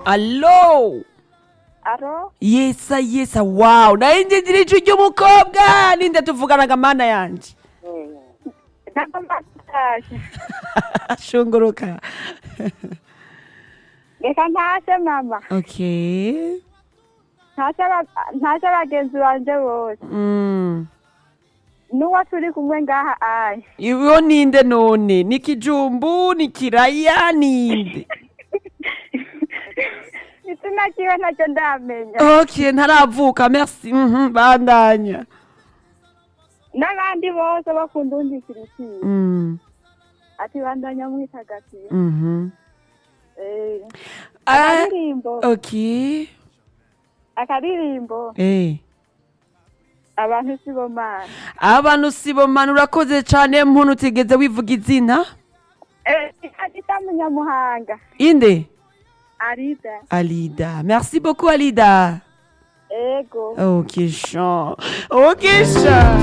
Allo! aro Yesa yesa wow nayinjijira ijwi ry'umukobwa ninde tuvuganaga mana yanje ntabwo mbatashe shunguruka reka ntashe mama okay ntashe aba- ntashe bagenzi banje bose mm. n'uwo turi kumwe ngaha aye iwo ninde none ni kijumbu ni kiraya ninde izina kiwe ntacyo ndamenya okay ntaravuka merci mhm bandanya n'abandi bose bakunda undi kirisiye mm. ati bandanya mwitagatiye mhm Eh, Ah, akaririmbo okay akaririmbo eh abantu si bo mana abantu sibomana urakoze cane muntu utigeze wivuga izina adita munyamuhanga inde arida alida merci beaucoup alida ego ok chan ok chan